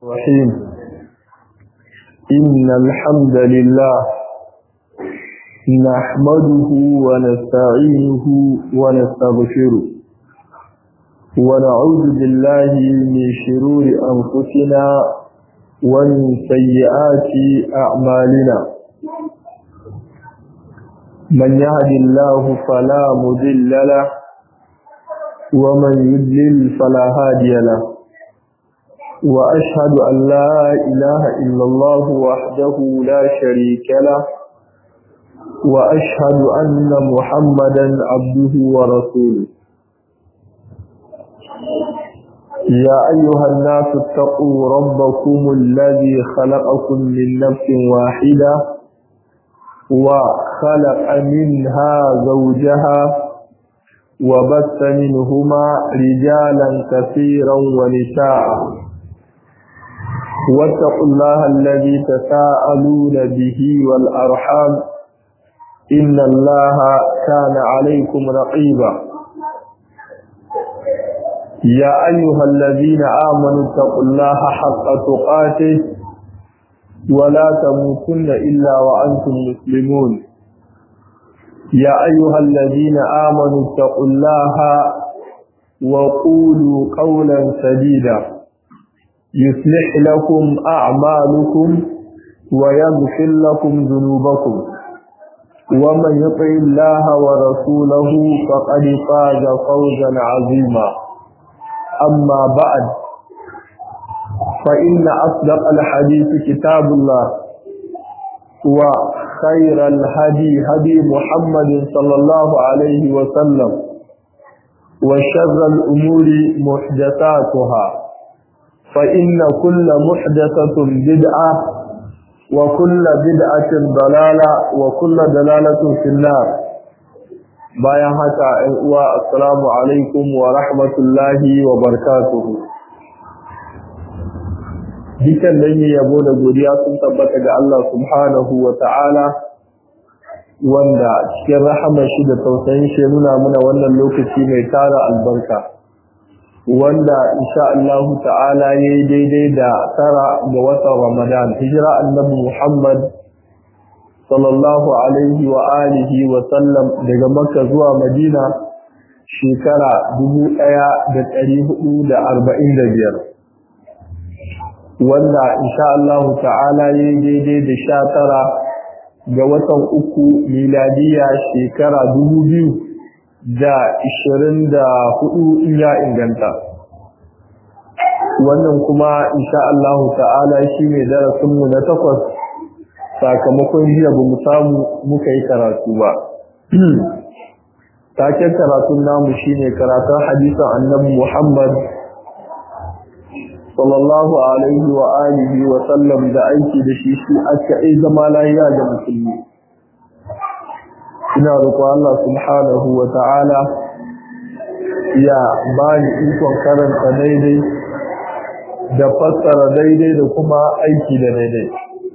الرحيم إن الحمد لله نحمده ونستعينه ونستغفره ونعوذ بالله من شرور أنفسنا ومن سيئات أعمالنا من يهد الله فلا مضل له ومن يضلل فلا هادي له وأشهد أن لا إله إلا الله وحده لا شريك له وأشهد أن محمدا عبده ورسوله يا أيها الناس اتقوا ربكم الذي خلقكم من نفس واحدة وخلق منها زوجها وبث منهما رجالا كثيرا ونساء واتقوا الله الذي تساءلون به والأرحام إن الله كان عليكم رقيبا يا أيها الذين آمنوا اتقوا الله حق تقاته ولا تموتن إلا وأنتم مسلمون يا أيها الذين آمنوا اتقوا الله وقولوا قولا سديدا يصلح لكم أعمالكم ويغفر لكم ذنوبكم ومن يطع الله ورسوله فقد فاز فوزا عظيما أما بعد فإن أصدق الحديث كتاب الله وخير الهدي هدي محمد صلى الله عليه وسلم وشر الأمور محدثاتها فإن كل محدثة بدعة وكل بدعة ضلالة وكل دلالة في النار bayan haka ‘yan uwa assalamu alaikum wa rahmatullahi wa barakatuhu dukan nan yi yabo da godiya sun tabbata ga Allah subhanahu wa ta'ala wanda cikin rahamar shi da tausayin shi nuna muna wannan lokaci mai tara albarka wanda insha Allah ta'ala yayi daidai da tara ga watan Ramadan hijira annabi Muhammad sallallahu alaihi wa alihi wa sallam daga Makka zuwa Madina shekara 1445 wanda insha Allah ta'ala yayi daidai da 19 ga watan uku miladiya shekara 2000 da ishirin da hudu in ya inganta wannan kuma insha Allah ta'ala shi ne darasinmu na takwas sakamakon jiya ba mu samu muka yi karatu ba taken karatun namu shine karatun hadisan annabi Muhammad sallallahu alaihi wa alihi wa sallam da aiki da shi shi aka yi zama lahiya da musulmi ina roƙon Allah subhanahu wa ta'ala ya bani ikon karanta daidai da fassara daidai da kuma aiki da daidai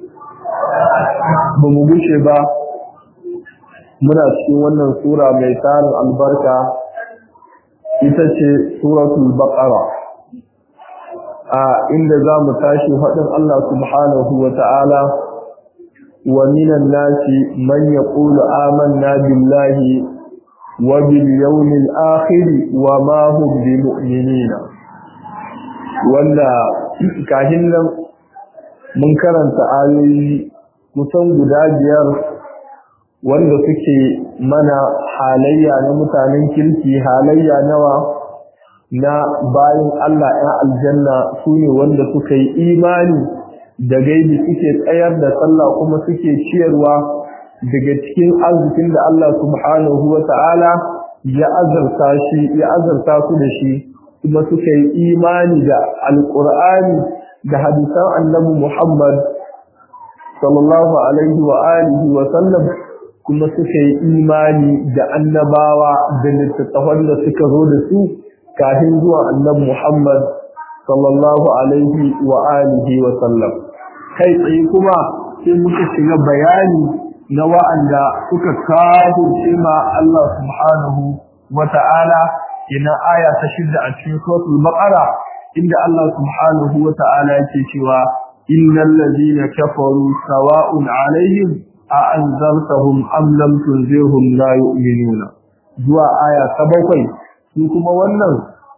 ba mu gushe ba muna cikin wannan sura mai tarin albarka ita ce suratul baqara a inda za mu tashi faɗin Allah subhanahu wa ta'ala ومن الناس من يقول آمنا بالله وباليوم الآخر وما هم بمؤمنين wanda kahin nan mun karanta ayoyi kusan guda biyar wanda suke mana halayya na mutanen kirki halayya nawa na bayan Allah ‘yan aljanna su ne wanda suka yi imani da gaibi suke tsayar da sallah kuma suke ciyarwa daga cikin arzikin da Allah subhanahu wa ta'ala ya azarta shi ya azarta su da shi kuma suka yi imani da alqur'ani da hadisan annabi Muhammad sallallahu alaihi wa alihi wa sallam kuma suka yi imani da annabawa da littattafan da suka zo da su kafin zuwa annabi Muhammad sallallahu alaihi wa alihi wa sallam kai tsaye kuma sai muka shiga bayani na wa'anda suka kafirce ma Allah subhanahu wa ta'ala ina aya ta shidda a cikin suratul baqara inda Allah subhanahu wa ta'ala yake cewa innal ladina kafaru sawa'un alaihim a anzartahum am lam tunzirhum la yu'minuna zuwa aya ta bakwai su kuma wannan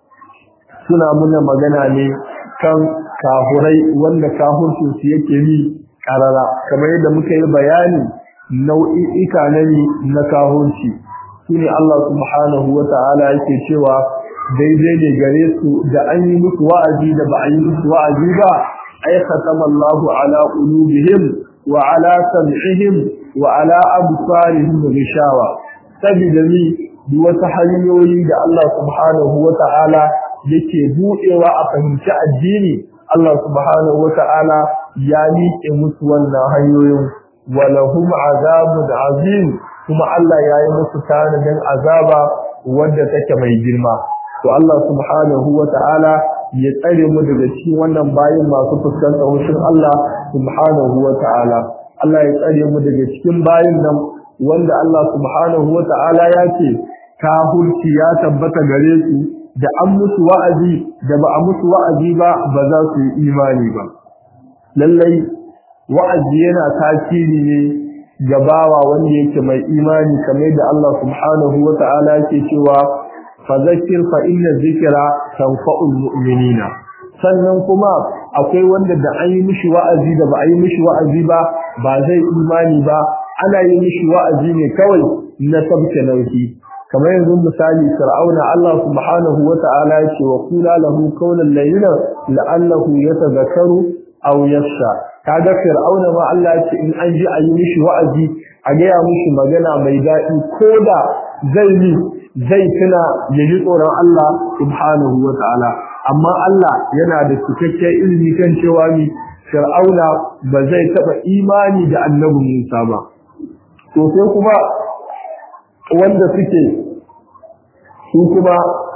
suna muna magana ne kan kahurai wanda kahurcin su yake yi karara kamar yadda muka yi bayani nau'i'ika na na kahurci shine Allah subhanahu wa ta'ala yake cewa daidai ne gare su da an yi musu wa'azi da ba a yi musu wa'azi ba ay khatama Allahu ala qulubihim wa ala sam'ihim wa ala absarihim ghishawa sabida ni duk wata hanyoyi da Allah subhanahu wa ta'ala yake buɗewa a fahimci addini Allah subhanahu wa ta'ala ya miƙe musu wannan hanyoyin walahum azabun azim kuma Allah ya yi musu tanadin azaba wadda take mai girma to Allah subhanahu wa ta'ala ya tsare mu daga cikin wannan bayin masu fuskantar hushin Allah subhanahu wa ta'ala Allah ya tsare mu daga cikin bayin nan wanda Allah subhanahu wa ta'ala ya ce kahulci ya tabbata gare su da an musu wa'azi da ba a musu wa'azi ba ba za su yi imani ba lallai wa'azi yana tasiri ne gabawa wanda yake mai imani kamar da Allah subhanahu wa ta'ala yake cewa fadhakkir fa inna dhikra tanfa'ul mu'minina sannan kuma akwai wanda da an yi mishi wa'azi da ba a yi mishi wa'azi ba ba zai imani ba ana yi mishi wa'azi ne kawai na sabke nauyi kamar yanzu misali fir'auna Allah subhanahu wa ta'ala ya ce wa qula lahu qawlan layyinan la'allahu yatadhakkaru aw yakhsha kaga fir'auna ma Allah ya ce in an ji a yi mishi wa'azi a gaya mishi magana mai daɗi koda zai yi zai tuna ya ji tsoron Allah subhanahu wa ta'ala amma Allah yana da cikakken ilimi kan cewa ni fir'auna ba zai taɓa imani da annabi Musa ba to sai kuma wanda suke su kuma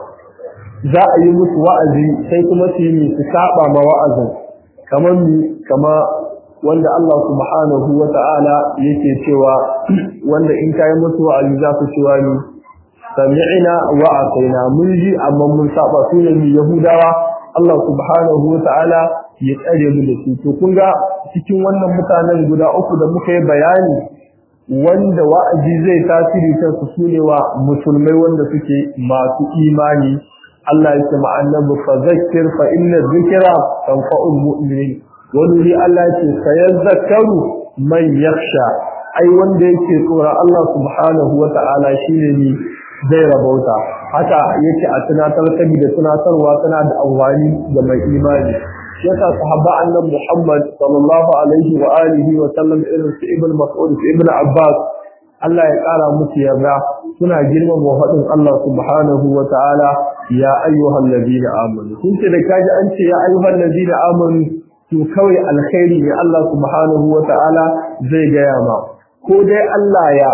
za a yi musu wa'azi sai kuma su yi su saba ma wa'azin kamar mi kama wanda Allah subhanahu wa ta'ala yake cewa wanda in kayi musu wa'azi za su cewa ni sami'ina wa ataina mun ji amma mun saba su ne mi yahudawa Allah subhanahu wa ta'ala ya tsare mu da su to kun ga cikin wannan mutanen guda uku da muka yi bayani wanda wa'azi zai tasiri kansu su ne wa musulmai wanda suke masu imani Allah ya ce ma annabi fa zakkir fa inna dhikra tanfa'ul mu'minin wani ne Allah ya ce sayazakkaru man yakhsha ai wanda yake tsora Allah subhanahu wa ta'ala shine ni zai rabauta haka yake a tunatar sabi da tunatarwa tana da amfani ga mai imani yasa sahaba annabi Muhammad sallallahu alaihi wa alihi wa sallam irin su ibn Mas'ud su ibn Abbas Allah ya kara musu yarda suna girmama faɗin Allah subhanahu wa ta'ala ya ayyuhal ladina amanu kun ce da kaji an ce ya ayyuhal ladina amanu to kawai alkhairi ne Allah subhanahu wa ta'ala zai gaya ma ko dai Allah ya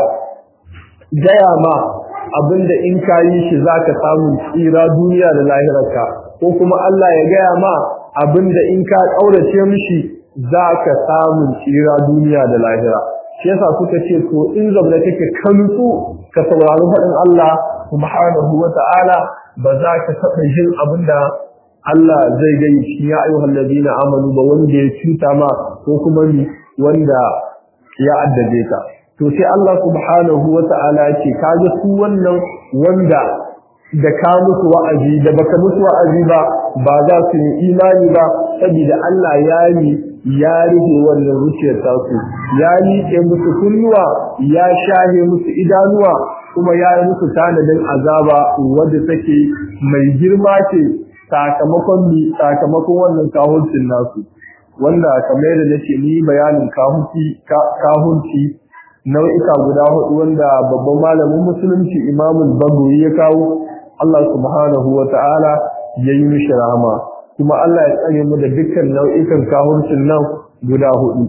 gaya ma abinda in ka yi shi zaka samu tsira duniya da lahirarka ko kuma Allah ya gaya ma abinda in ka kaurace mishi zaka samu tsira duniya da lahira shi yasa suka ce to in zabla kake kanutsu ka saurari faɗin Allah subhanahu wata'ala ba za ka taɓa jin abinda Allah zai gani shi ya ayyuhal ladina amanu ba wanda ya cuta ma ko kuma ni wanda ya addabe ka to sai Allah subhanahu wata'ala ya ce kaga su wannan wanda da ka musu wa'azi da baka musu wa'azi ba ba za su yi imani ba saboda Allah ya yi ya rufe wannan zuciyar tasu ya liƙe musu kunnuwa ya shahe musu idanuwa kuma ya yi musu tanadin azaba wadda take mai girma ce sakamakon mi sakamakon wannan kahunci nasu wanda kamar da nake ni bayanin kahunci kahunci nau'ika guda hudu wanda babban malamin musulunci imamul bagawi ya kawo Allah subhanahu wa ta'ala ya yi mishi rahama kuma Allah ya tsare mu da dukkan nau'ikan kahurcin nan guda hudu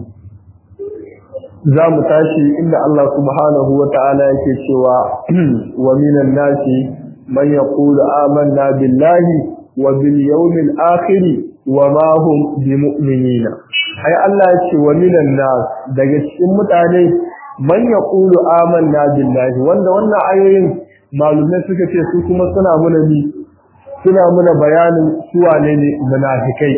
za mu tashi inda Allah subhanahu wa ta'ala yake cewa wa minan nasi man yaqulu amanna billahi wa bil yawmil akhir wa ma hum bimu'minina ai Allah ya ce wa minan nas daga cikin mutane man yaqulu amanna billahi wanda wannan ayoyin malumai suka ce su kuma suna muna ni suna muna bayanin suwa ne ne munafikai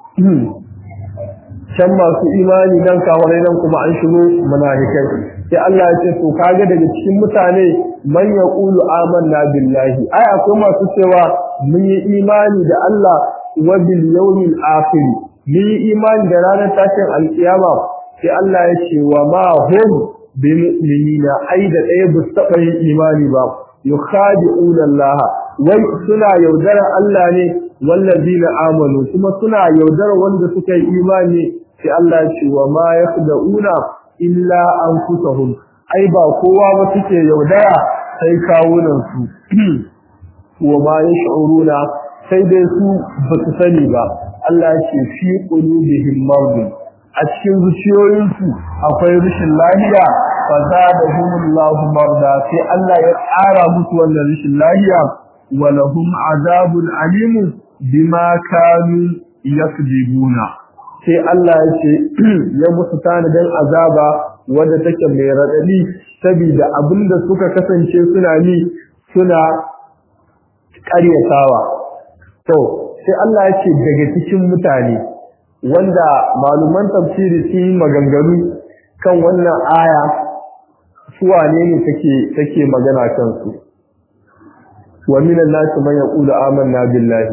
can masu imani dan kawarai nan kuma an shigo munafikai sai Allah ya ce to kaga daga cikin mutane man yaqulu amanna billahi ai akwai masu cewa mun yi imani da Allah wa bil yawmil akhir mun yi imani da ranar tashin alkiyama sai Allah ya ce wa ma hum bi mu'minina ai da ɗaya ba su taɓa yin imani ba yukhadi'una Allah wai suna yaudarar Allah ne wallazina amanu kuma suna yaudarar wanda suka yi imani sai Allah ya ce wa ma yakhda'una illa anfusahum ai ba kowa ba suke yaudara sai kawunan su wa ma yash'uruna sai dai su ba su sani ba Allah ya ce fi qulubihim maradun a cikin zuciyoyinsu akwai rashin lafiya fa zadahumullahu marda sai Allah ya ƙara musu wannan rashin lafiya wa lahum azabun alim bima kanu yakdibuna sai Allah ya ce ya musu tanadin azaba wanda take mai radadi saboda abinda suka kasance suna ni suna ƙaryatawa to sai Allah ya ce daga cikin mutane wanda maluman tafsiri su yi maganganu kan wannan aya su wane ne take take magana kansu wa minan nasi man yaqulu amanna billahi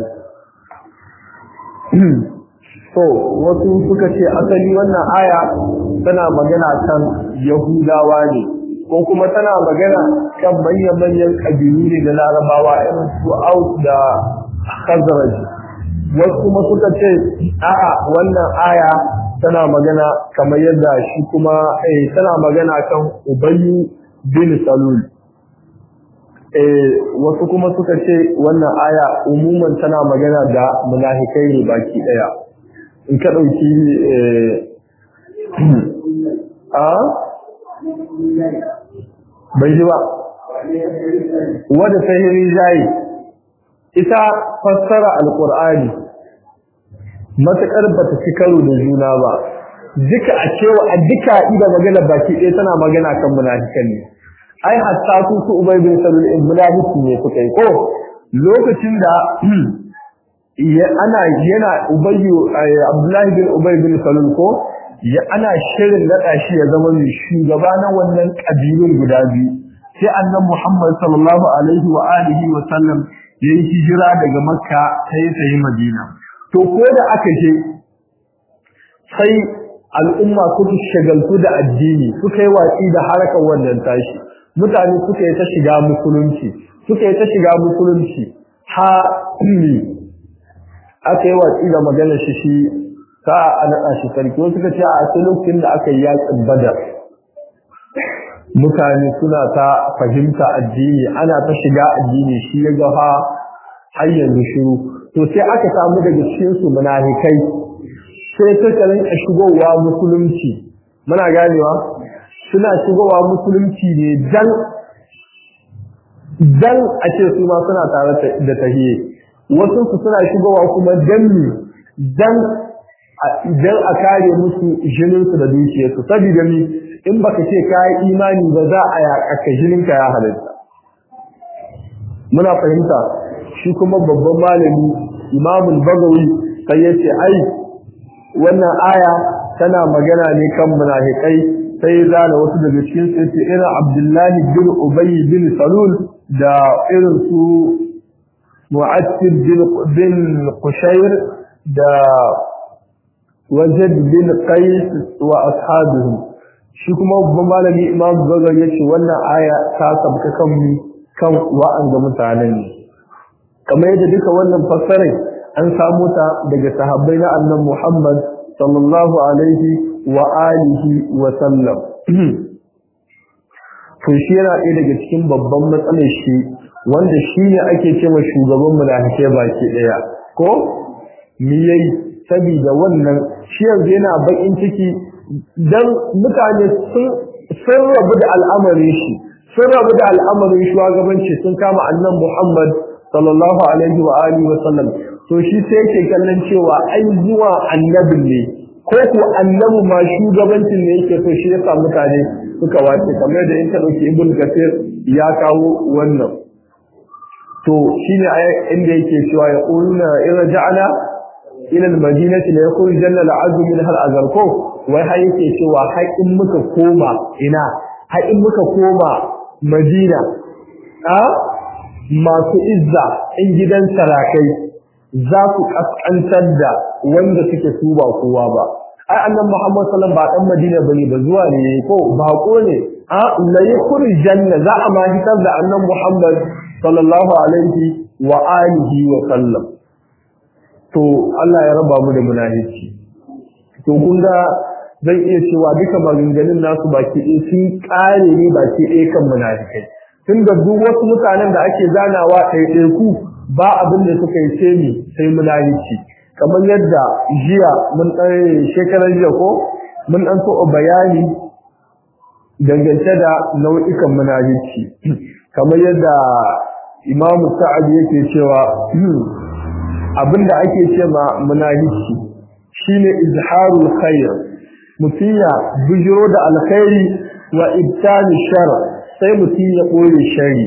so wasu suka ce asali wannan aya tana magana kan yahudawa ne ko kuma tana magana kan manyan manyan kabilu ne da larabawa irin su aus da khazraj wasu kuma suka ce a'a wannan aya tana magana kamar yadda shi kuma eh tana magana kan ubayyu bin salul eh wasu kuma suka ce wannan aya umuman tana magana da munafikai ne baki daya in ka dauki eh a bai ji ba wadda sahiri jayi ita fassara alqur'ani matakar bata ci karo da juna ba duka a cewa a duka ida magana baki ɗaya tana magana kan munafikan ne ai hatta su su ubay bin salul in munafiki ne suka yi ko lokacin da ya ana yana ubayyu abdullahi bin ubay bin salul ko ya ana shirin nada shi ya zama mai shugaba na wannan kabilun guda biyu sai annabi muhammad sallallahu alaihi wa alihi wa sallam yayi hijira daga makka sai sai madina to ko da aka je sai al'umma suka shagaltu da addini suka yi watsi da harkar wannan tashi mutane suka yi ta shiga musulunci suka yi ta shiga musulunci ha aka yi watsi da magana shi shi ta a naɗa shi sarki wasu suka ce a cikin lokacin da aka yi yaƙin badar mutane suna ta fahimta addini ana ta shiga addini shi ya ga ha har yanzu shiru to sai aka samu daga cikin su munafikai sai suka rinka shigowa musulunci muna ganewa suna shigowa musulunci ne dan dan a ce su ma suna tare da tahiyye wasu su suna shigowa kuma dan ne dan idan a kare musu jinin su da dukiyar su saboda ni in baka ce kai imani ba za a yaƙa jinin ka ya halitta muna fahimta shi kuma babban malami imamul bagawi sai yace ai wannan aya tana magana ne kan munafikai sai zana wasu daga cikin sai ce irin abdullahi bin ubay bin salul da irin su mu'attib bin bin qushayr da wajad bin qais wa ashabuhum shi kuma babban malami imam bagawi yace wannan aya ta sabka kan kan wa'an ga mutanen ne kamar yadda duka wannan fassarai an samu ta daga sahabbai na annan Muhammad sallallahu alaihi wa alihi wa sallam to shi yana ɗaya daga cikin babban matsalar shi wanda shi ne ake cewa shugaban munafike baki ɗaya ko me yayi saboda wannan shi yanzu yana bakin ciki dan mutane sun sun rabu da al'amarin shi sun rabu da al'amarin shugabanci sun kama annan Muhammad sallallahu alaihi wa alihi wa sallam to shi sai yake kallon cewa ai zuwa annabin ne ko ko annabi ma shugabancin ne yake so shi yasa mutane suka wace kamar da in ta dauki ibn kasir ya kawo wannan to shine inda yake cewa ya quluna idza ja'ala ila al-madinati la yakun janna al-azm min hal azarko wai har yake cewa har in muka koma ina har in muka koma madina a masu izza in gidan sarakai za ku kaskantar da wanda suke su ba kowa ba ai annan Muhammad sallallahu ba dan Madina bane ba zuwa ne ko bako ne a la yakun janna za a ma hitar da annan Muhammad sallallahu alaihi wa alihi wa sallam to Allah ya raba mu da munafici to kun ga zan iya cewa duka maganganun nasu baki ɗaya sun ƙare ne baki ɗaya kan munafikai tunda duk wasu mutanen da ake zanawa ɗaiɗaiku ba abin da suka yi sai ni sai munafici kamar yadda jiya mun ɗan shekarar jiya ko mun ɗan so bayani dangance da nau'ikan munafici kamar yadda imamu sa'ad yake cewa abinda ake ce ma munafici shine izharul khair mutum ya bujiro da alkhairi wa ibtani shar sai mutum ya koyi shari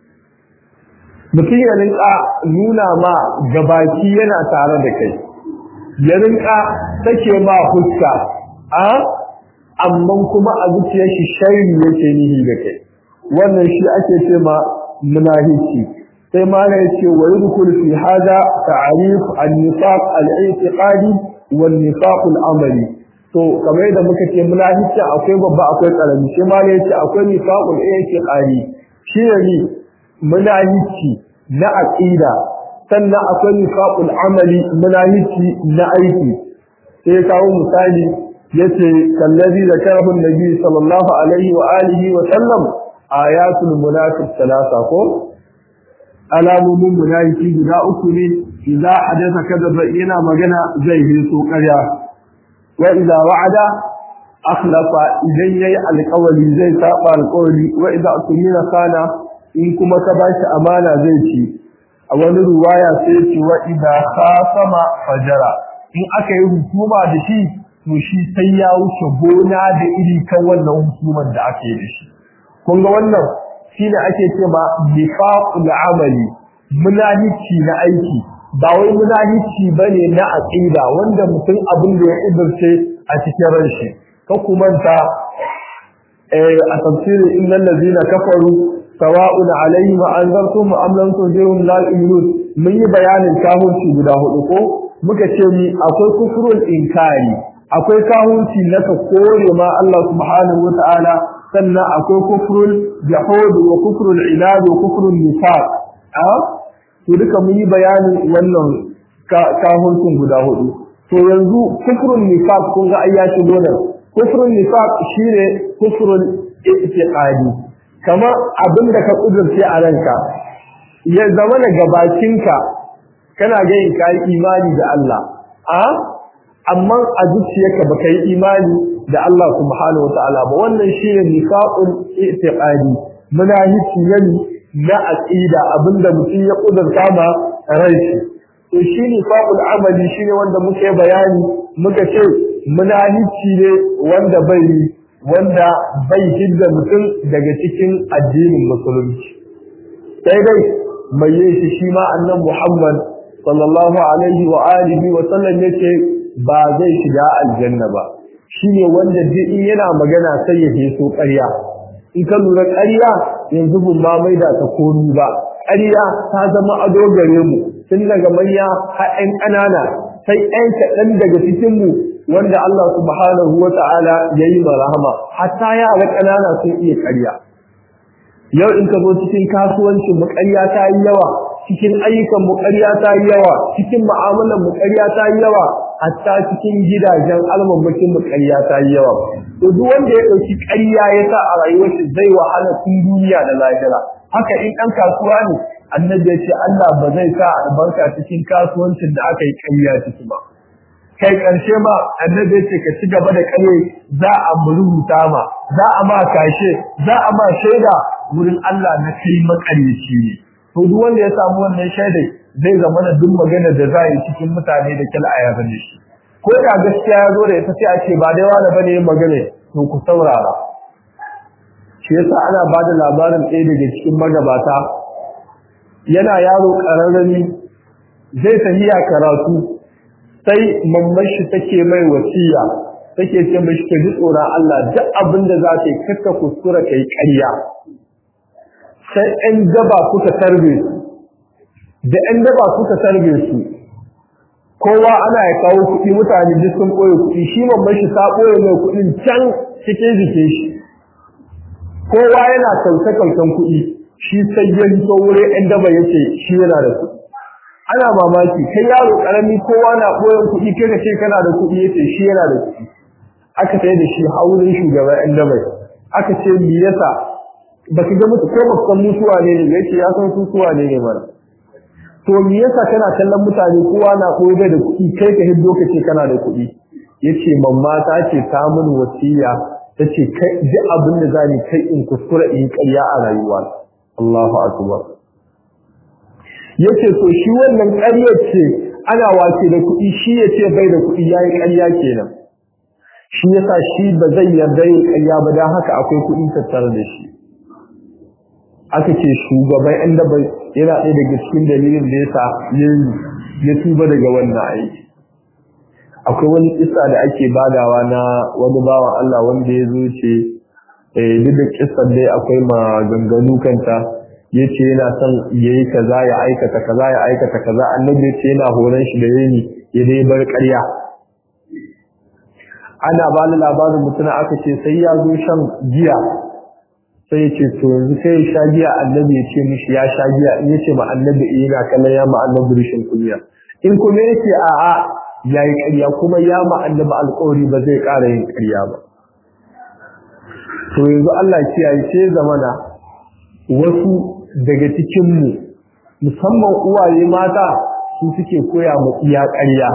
mutum ya rinka nuna ma gabaki yana tare da kai ya rinka take ma fuska a amma kuma a zuciyar shi shari yake nihi da kai wannan shi ake ce ma munafici sai ma ya ce wa yadkhul fi hada ta'rif an-nifaq al-i'tiqadi wan nifaq al-amali to kamar da muka ce munafici akwai babba akwai karami sai ma ya ce akwai nifaqul i'tiqadi shi ne munafici na aqida sannan akwai nifaqul amali munafici na aiki sai kawo misali yace kallazi zakarahu an-nabi sallallahu alaihi wa alihi wa sallam ayatul munafiq salasa ko alamomin munafiki guda uku ne idza hadatha kadaba yana magana zai yi so ƙarya wa idza wa'ada akhlafa idan yayi alƙawari zai saba alƙawari wa idza tumina kana in kuma ka bashi amana zai ci a wani ruwaya sai ce wa idza khasama fajara in aka yi hukuma da shi to shi sai ya wuce gona da iri kan wannan hukumar da aka yi da shi kun ga wannan shine ake ce ma nifaqul amali munahici na aiki ba wai munahici bane na aqida wanda mutum abin da ya idirce a cikin ranshi ka kumanta eh a tafsirin innal ladina kafaru sawa'un alaihim anzartum am lam tunzirhum la yu'minun mun yi bayanin kafirci guda hudu ko muka ce ni akwai kufrul inkari akwai kahunci na ka kore ma Allah subhanahu wata'ala sannan akwai kufrul jahud wa kufrul inad wa kufrul nifaq a to duka mun yi bayanin wannan kahuncin guda hudu to yanzu kufrul nifaq kun ga ayyaci dole kufrul nifaq shine kufrul i'tiqadi kamar abinda ka kudurce a ranka ya zama da gabacinka kana ga yin kai imani da Allah a amma a zuciyarka baka yi imani da Allah subhanahu wataala ba wannan shine nifaqul i'tiqadi munafici yani na aqida abinda mutum ya kudurta ma rai shi to shi nifaqul amali shine wanda muke bayani muka ce munafici ne wanda bai wanda bai hidda mutum daga cikin addinin musulunci sai dai mai yin shi shi ma annan Muhammad sallallahu alaihi wa alihi wa sallam yace ba zai shiga aljanna ba shine wanda duk in yana magana sai ya heso ƙarya in ka lura ƙarya yanzu bin ma mai da ta komi ba ƙarya ta zama ado gare mu tun daga manya har ƴan ƙanana sai ƴan kaɗan daga cikin mu wanda Allah subhanahu wa ta'ala ya yi rahama hatta yara ƙanana sun iya ƙarya yau in ka zo cikin kasuwancin mu ƙarya ta yi yawa cikin ayyukan mu ƙarya ta yi yawa cikin mu'amalan mu ƙarya ta yi yawa hatta cikin gidajen almamakin mu ƙarya ta yi yawa to duk wanda ya ɗauki ƙarya ya sa a rayuwar shi zai wahala tun duniya da lahira haka in ɗan kasuwa ne annabi ya ce Allah ba zai sa albarka cikin kasuwancin da aka yi ƙarya ciki ba kai ƙarshe ma annabi ya ce ka ci gaba da ƙarye za a rubuta ma za a ma kashe za a ma shaida wurin Allah na kai makaryaci ne to duk wanda ya samu wannan shaidai zai zama da duk magana da za yi cikin mutane da kila a yaban shi ko da gaskiya ya zo da ita sai a ce ba dai wani bane yin magana to ku saurara shi yasa ana ba da labarin ɗaya daga cikin magabata yana yaro ƙararrami zai tafiya karatu sai mamman shi take mai wasiya take ce mashi ka ji tsoron Allah duk abin da za ka yi kakka kuskura ka yi ƙarya sai ɗan daba suka tarbe su da ɗan daba suka tarbe su kowa ana ya kawo kuɗi mutane duk sun ɓoye kuɗi shi mamman shi ta ɓoye mai kuɗin can cikin jikin shi kowa yana kauce-kaucen kuɗi shi sai ya hito wurin ɗan daba yake shi yana da kuɗi ana mamaki kai yaro ƙarami kowa na ɓoyen kuɗi kai ka ce kana da kuɗi yace shi yana da kuɗi aka sai da shi haurin shugaban ɗan daba aka ce me yasa baka ga mutu ko baka san mutuwa ne ne yace ya san mutuwa ne ne mana to me yasa kana kallon mutane kowa na koyi da kuɗi kai ka hiddo ka ce kana da kuɗi yace mamma ta ce ta mun wasiya tace kai duk abin da zani kai in kuskura in ƙarya a rayuwa Allahu akbar yace to shi wannan ƙaryar ce ana wace da kuɗi shi yace bai da kuɗi yayi ƙarya kenan shi yasa shi ba zai yarda yin ƙarya ba dan haka akwai kuɗi tattare da shi aka ce shugaban ɗan daba yana ɗaya daga cikin dalilin da yasa ya tuba daga wannan aiki akwai wani kissa da ake badawa na wani bawa Allah wanda ya zo ce duk da kissar dai akwai maganganu kanta ya ce yana son ya yi kaza ya aikata kaza ya aikata kaza annabi ya ce yana horon shi da yini ya dai bar ƙarya ana ba ni labarin mutum aka ce sai ya zo shan giya sai ya ce to yanzu sai ya sha giya annabi ya ce mishi ya sha giya in ya ce ma annabi eh yana kallon ya ma annabi rishin kunya in kuma yake a'a ya yi ƙarya kuma ya ma annabi alƙawari ba zai ƙara yin ƙarya ba to yanzu Allah kiyaye sai zamana wasu daga cikin mu musamman uwaye mata su suke koya mu iya ƙarya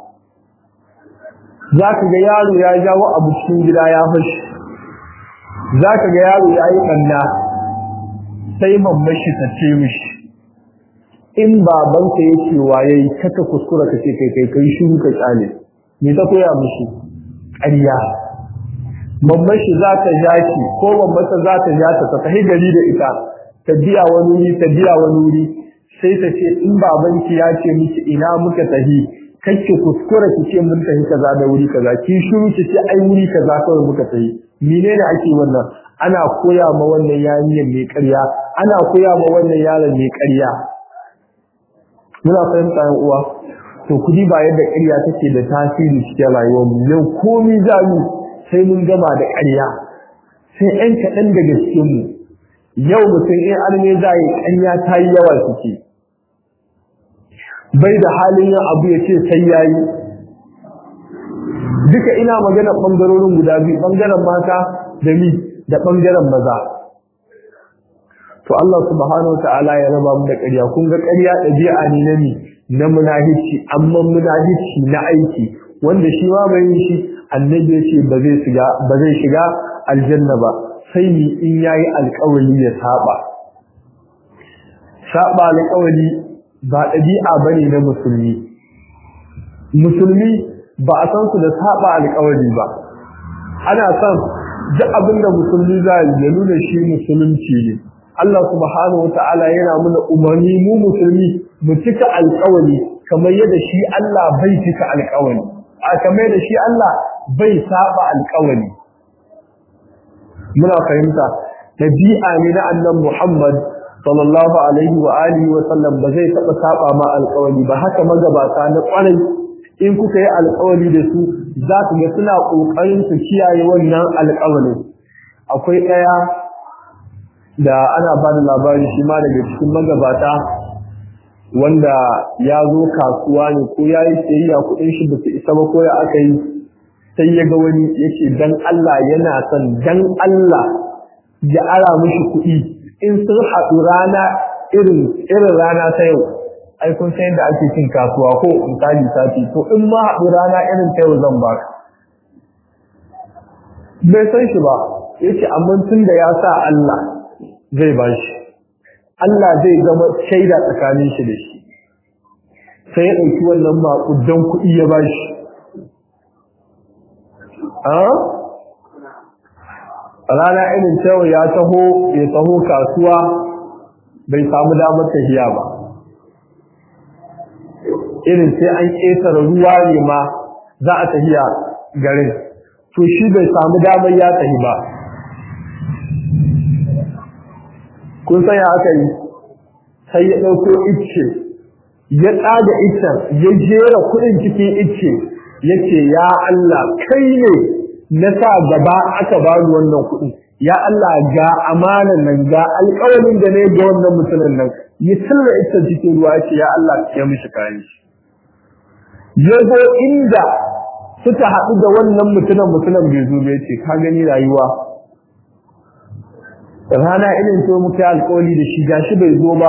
za ka ga yaro ya jawo abu cikin gida ya fashi za ka ga yaro ya yi ɓanna sai mammashi ta ce mishi in babanka ya ce waye kaka kuskura ka ce kai kai kai shiru ka kyale me ta koya mishi ƙarya mammashi za ta ja shi ko mammata za ta ja ta ta tafi gari da ita ta biya wani wuri ta biya wani wuri sai ta ce in babanki ya ce miki ina muka tafi kake kuskura ki ce mun tafi kaza da wuri kaza ki shiru ki ce ai wuri kaza kawai muka tafi menene ake wannan ana koya ma wannan yarinyar mai ƙarya ana koya ma wannan yaron mai ƙarya muna fahimta yan uwa to kudi ba yadda ƙarya take da tasiri cikin rayuwar mu yau komai za mu sai mun gama da ƙarya sai ɗan kaɗan daga cikin mu yau mutum in arme za yi ƙarya ta yi yawa suke bai da halin yin abu ya ce sai ya yi duka ina magana ɓangarorin guda biyu ɓangaren mata da ni da ɓangaren maza to Allah subhanahu wa ta'ala ya raba mu da ƙarya kun ga ƙarya ɗabi'a ne na ni na munahici amma munahici na aiki wanda shi ma bai yi shi annabi ya ce ba zai shiga ba zai shiga aljanna ba sai ni in yayi alƙawari ya saba saba alƙawari ba ɗabi'a bane na musulmi musulmi ba a san su da saba alƙawari ba ana son duk abin da musulmi za ya nuna shi musulunci ne Allah subhanahu wa ta'ala yana muna umarni mu musulmi mu cika alƙawari kamar yadda shi Allah bai cika alƙawari a kamar yadda shi Allah bai saba alƙawari muna fahimta dabi'a ne na annabi Muhammad sallallahu alaihi wa alihi wa sallam ba zai taba saba ma alƙawari ba haka magabata na ƙwarai in kuka yi alƙawari da su za ku ga suna ƙoƙarin su kiyaye wannan alƙawari akwai ɗaya da ana ba da labari shi ma daga cikin magabata wanda ya zo kasuwa ne ko ya yi sayayya kuɗin shi ba su isa ba ko ya aka yi sai ya ga wani yake dan Allah yana son dan Allah ya ara mishi kuɗi in sun haɗu rana irin irin rana ta yau ai kun san yadda ake cin kasuwa ko misali sati to in ma haɗu rana irin ta yau zan baka bai san shi ba yace amma tun da ya sa Allah zai ba shi Allah zai zama shaida tsakanin shi da shi sai ya ɗauki wannan maƙudan kuɗi ya ba shi rana irin cewa ya taho ya taho kasuwa bai samu damar tafiya ba irin sai an ƙetare ruwa ne ma za a tafiya garin to shi bai samu damar ya tafi ba kun san ya aka yi sai ya ɗauko icce ya tsaga iccen ya jera kuɗin cikin icce ya ce ya Allah kai ne na sa gaba aka ba ni wannan kuɗin ya Allah ga amanan nan ga alƙawarin da ne ga wannan mutumin nan ya sirra iccen cikin ruwa ya ce ya Allah ya mishi kayan shi ya zo inda suka haɗu da wannan mutumin mutumin bai zo bai ce ka gani rayuwa rana irin to muka yi alƙawari da shi gashi bai zo ba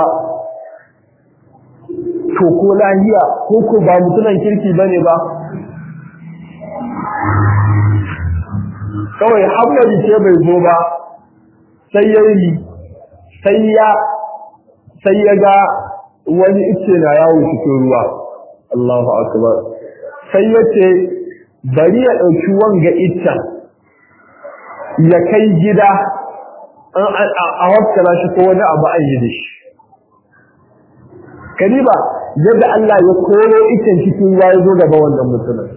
to ko lahiya ko ko ba mutumin kirki bane ba kawai hamadi ce bai zo ba sai ya yi sai ya sai ya ga wani ice na yawo cikin ruwa Allahu akbar sai ya ce bari ya ɗauki wanga iccen ya kai gida a waskala shi ko wani abu an yi da shi kariba yadda Allah ya koro iccen cikin ruwa ya zo gaba wannan mutumin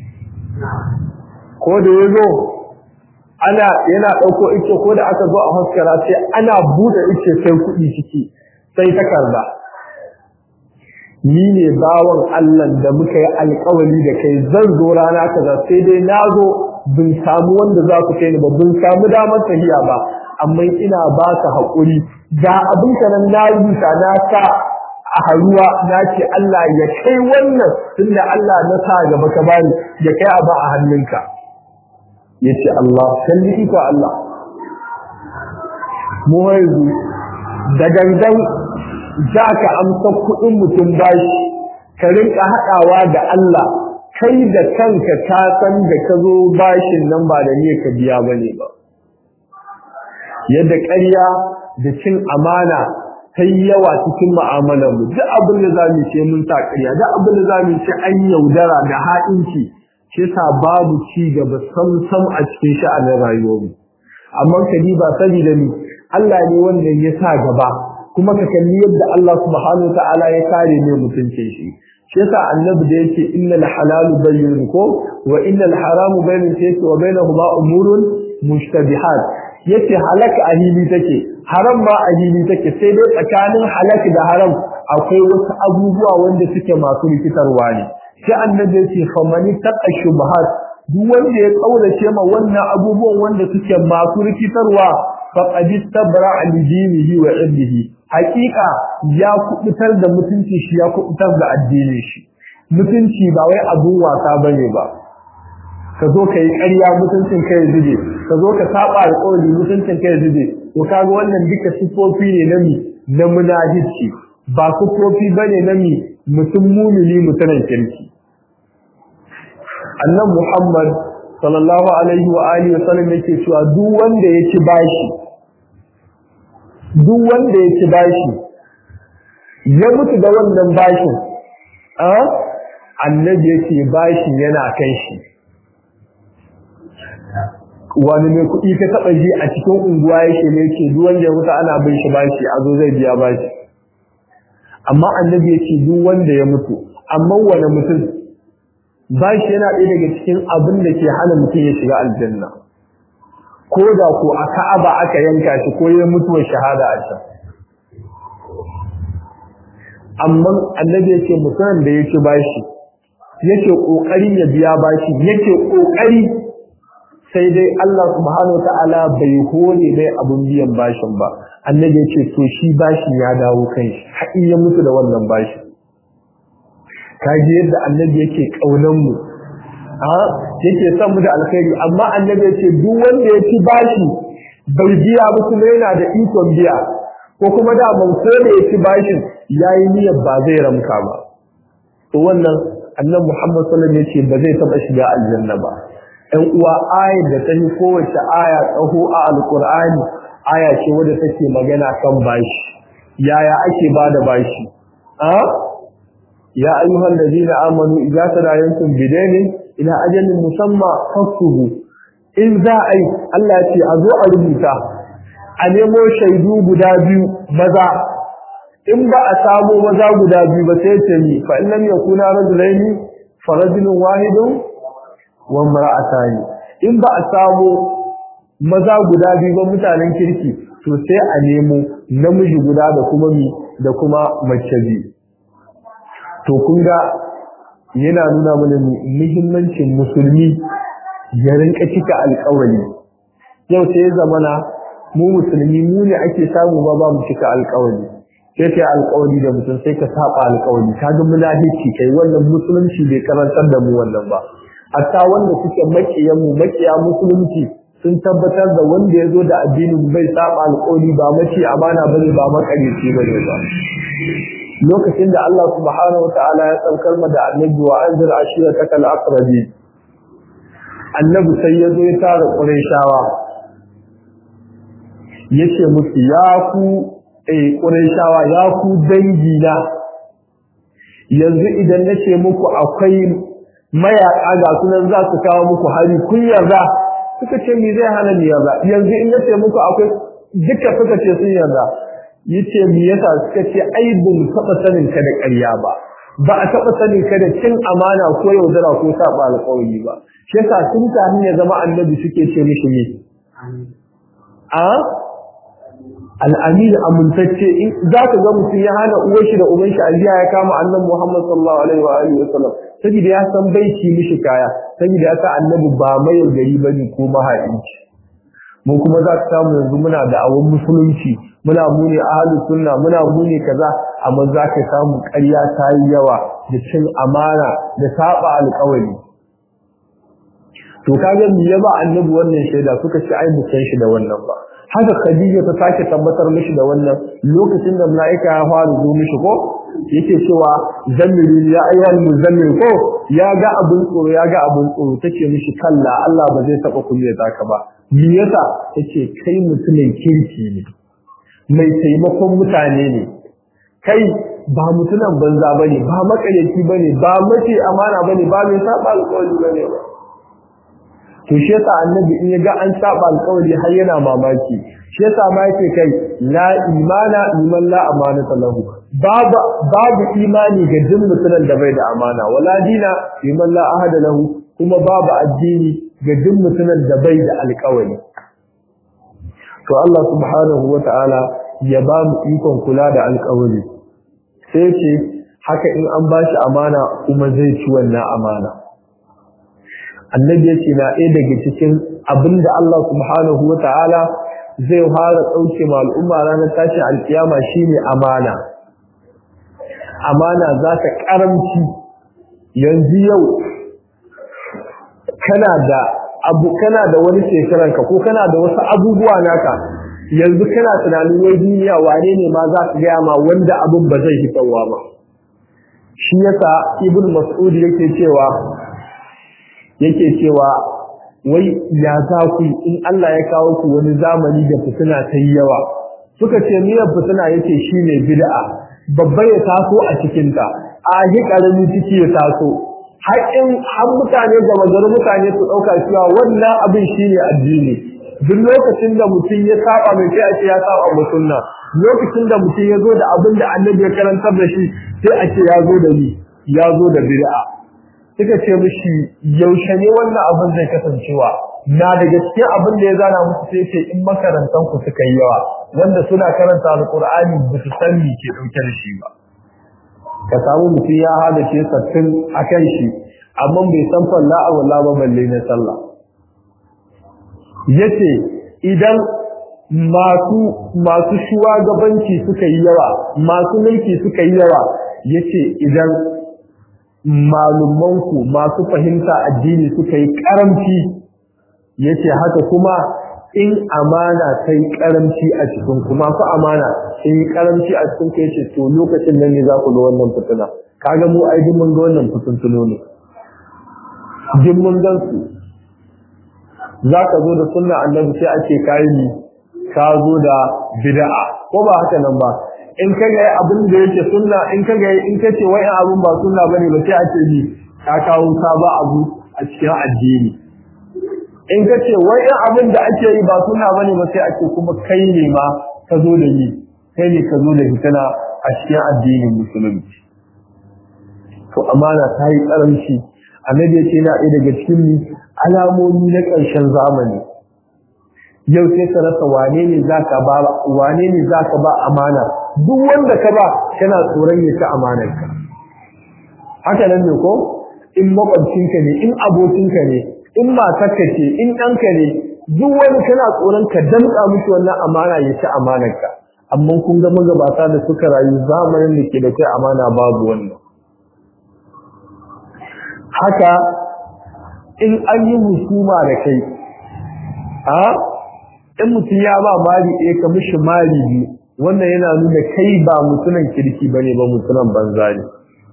ko da ya zo ana yana ɗauko ice ko da aka zo a haskara sai ana buɗe ice sai kuɗi ciki sai takarda ni ne bawan Allah da muka yi alƙawari da kai zan zo rana kaza sai dai na zo bin samu wanda za ku kai ni ba bin samu damar tafiya ba amma ina ba ka haƙuri ga abin ka nan na rubuta na sa a haruwa na ce Allah ya kai wannan tunda Allah na sa gaba ka bani ya kai abu a hannunka yace Allah kalli iko Allah mu yanzu da gangan za ka amsa kuɗin mutum bashi ka rinka haɗawa da Allah kai da kanka ka san da ka zo bashin nan ba da niyyar ka biya bane ba yadda ƙarya da cin amana ta yi yawa cikin mu'amalar mu duk abin da za mu ce mun sa ƙarya duk abin da za mu ce an yaudara da ha'inci shi sa babu ci gaba sam a cikin sha'anin rayuwarmu amma ka ba saboda ni Allah ne wanda ya sa gaba kuma ka kalli yadda Allah subhanahu wa ta'ala ya kare ne mutuncin shi shi yasa annabi da yake innal halalu bayyinun ko wa innal haramu bayyinun sai wa bainahuma umurun mushtabihat yace halak a hili take haram ma a hili take sai dai tsakanin halak da haram akwai wasu abubuwa wanda suke masu rikitarwa ne sai annabi yace famani taqa shubuhat duk wanda ya kaulace ma wannan abubuwan wanda suke masu rikitarwa faqad istabra li dinihi wa irdihi hakika ya kubutar da mutunci shi ya kubutar da addinin shi mutunci ba wai abun wasa bane ba ka zo ka yi ƙarya mutuncin kai zube ka zo ka saba alƙawari mutuncin kai zube to kaga wannan duka sifofi ne na mi na munafici ba sifofi bane na mi mutum mumini mutumin kirki annan Muhammad sallallahu alaihi wa alihi wasallam yake cewa duk wanda ya ci bashi duk wanda ya ci bashi ya mutu da wannan bashin a annabi yake bashin yana kan shi wani mai kuɗi ka taɓa ji a cikin unguwa yake ne ke duk wanda ya mutu ana bin shi bashi a zo zai biya bashi amma annabi yake duk wanda ya mutu amma wani mutum bashi yana ɗaya daga cikin abin da ke hana mutum ya shiga aljanna ko da ko a ka'aba aka yanka shi ko ya mutuwar shahada a can amma annabi yake mutumin da yake bashi yake kokari ya biya bashi yake kokari sai dai Allah subhanahu wataala bai hore mai abun biyan bashin ba annabi yake to shi bashi ya dawo kan shi har ya mutu da wannan bashi kaji yadda annabi yake kaunan mu a yake son mu da alkhairi amma annabi yake duk wanda ya ci bashi bai biya ba kuma yana da ikon biya ko kuma da ban ko da ya ci bashin yayi niyyar ba zai ramka ba to wannan annabi Muhammad sallallahu alaihi wasallam yace ba zai taba shiga aljanna ba ɗan uwa ayar da ta yi kowace aya tsaho a alkur'ani aya ce wadda take magana kan bashi yaya ake ba da bashi a ya ayyuhal ladina amanu idza tadayantum bidainin ila ajalin musamma faktubu in za a yi Allah ya ce a zo a rubuta a nemo shaidu guda biyu maza in ba a samu maza guda biyu ba sai ce ni fa in lam yakuna rajulaini fa rajulun wahidun wa imra'atani in ba a samu maza guda biyu ba mutanen kirki to sai a nemo namiji guda da kuma mi da kuma mace biyu to kun ga yana nuna mana muhimmancin musulmi ya rinka cika alƙawari yau sai zamana mu musulmi mu ne ake samu ba ba mu cika alƙawari sai kai alƙawari da mutum sai ka saba alƙawari kaga munafici kai wannan musulunci bai karantar da mu wannan ba hatta wanda suke makiyan mu makiya musulunci sun tabbatar da wanda ya zo da addinin bai saba alƙawari ba mace amana bane ba makareci bane ba lokacin da Allah subhanahu wataala ya saukar ma da annabi wa anzir ashirataka al-aqrabi annabi sai ya zo ya tara qurayshawa yace musu ya ku eh qurayshawa ya ku dangi na yanzu idan nace muku akwai mayaka ga sunan za su kawo muku hari kun yarda suka ce me zai hana ni yarda yanzu in nace muku akwai duka suka ce sun yarda yace me yasa suka ce ai bin taba sanin ka da ƙarya ba ba a taba sanin ka da cin amana ko yaudara ko saba alƙawari ba shi yasa tun kafin ya zama annabi suke ce mishi ne a al'amin amintacce in za ka ga mutum ya hana uwar shi da uban shi ajiya ya kama annabi Muhammad sallallahu alaihi wa alihi wasallam saboda ya san bai ci mishi kaya saboda ya san annabi ba mai gari bane ko mahaici mu kuma za ka samu yanzu muna da awon musulunci muna muni ahlu sunna muna muni kaza amma za ka samu ƙarya ta yi yawa da cin amana da saba alƙawari to kaga me ya ba annabi wannan shaida suka ce ai mu san shi da wannan ba haka khadija ta sake tabbatar mishi da wannan lokacin da malaika ya fara zo mishi ko yake cewa zammilu ya ayyuhal muzammil ko ya ga abun tsoro ya ga abun tsoro tace mishi kalla Allah ba zai taba kulle zaka ba me yasa tace kai mutumin kirki ne mai taimakon mutane ne kai ba mutunan banza bane ba makareci bane ba mace amana bane ba mai saba alƙawari bane ba to shi yasa annabi in ya ga an saba alƙawari har yana mamaki shi yasa ma yake kai la imana liman la amanata lahu babu babu imani ga duk mutumin da bai da amana wala dina liman la ahada lahu kuma babu addini ga duk mutumin da bai da alƙawari to Allah subhanahu wata'ala ya ba mu ikon kula da alƙawari sai ce haka in an bashi amana kuma zai ci wannan amana annabi ya ce na ɗaya daga cikin abin da Allah subhanahu wa ta'ala zai fara ɗauke ma al'umma ranar tashin alkiyama shine amana amana za ta ƙaramci yanzu yau kana da abu kana da wani shekaranka ko kana da wasu abubuwa naka yanzu kana tunanin wai duniya wane ne ma za ka gaya ma wanda abin ba zai hitarwa ba shi yasa ibn mas'ud yake cewa yake cewa wai ya za ku in Allah ya kawo ku wani zamani da fitina ta yi yawa suka ce miyar fitina yake shine bid'a babba ya taso a cikin ta a yi karami ciki ya taso haƙin har mutane gaba gari mutane su ɗauka cewa wannan abin shine addini duk lokacin da mutum ya saba mai sai a ce ya saba mu sunna lokacin da mutum ya zo da abin da annabi ya karantar da shi sai a ce ya zo da ni ya zo da bid'a suka ce mishi yaushe ne wannan abin zai kasancewa na da gaske abin da ya zana musu sai ce in makarantan ku suka yi yawa wanda suna karanta alqur'ani ba su san me ke dauke da shi ba ka samu mutum ya hada ce sattin akan shi amma bai san falla a walla ba balle na sallah yace idan masu masu shugabanci suka yi yawa masu mulki suka yi yawa yace idan malumanku masu fahimta addini suka yi karamci yace haka kuma in amana ta yi karamci a cikin ku masu amana in yi karamci a cikin ku yace to lokacin nan ne za ku ga wannan fitina kaga mu ai duk mun ga wannan fitintuno ne duk mun gan su za ka zo da sunna annabi sai ake kayi ni ka zo da bid'a ko ba haka nan ba in ka ga abin da yake sunna in ka ga in ka ce wai abin ba sunna bane ba sai a ce ni ka kawo saba abu a cikin addini in ka ce wai abin da ake yi ba sunna bane ba sai a ce kuma kai ne ma ka zo da ni kai ne ka zo da fitina a cikin addinin musulunci to amana ta yi karamci annabi ya ce na ɗaya daga cikin alamomi na ƙarshen zamani yau sai ka rasa wane ne zaka ba wane ne zaka ba amana duk wanda ka ba kana tsoron ya ci amanarka haka nan ne ko in makwabcinka ne in abokinka ne in matarka ce in ɗanka ne duk wani kana tsoron ka damƙa mishi wannan amana ya ci amanarka amma kun ga magabata da suka rayu zamanin da ke da kai amana babu wannan haka in an yi husuma da kai a in mutum ya ba mali ɗaya ka mishi mali biyu wannan yana nuna kai ba mutunan kirki ba ne ba mutunan banza ne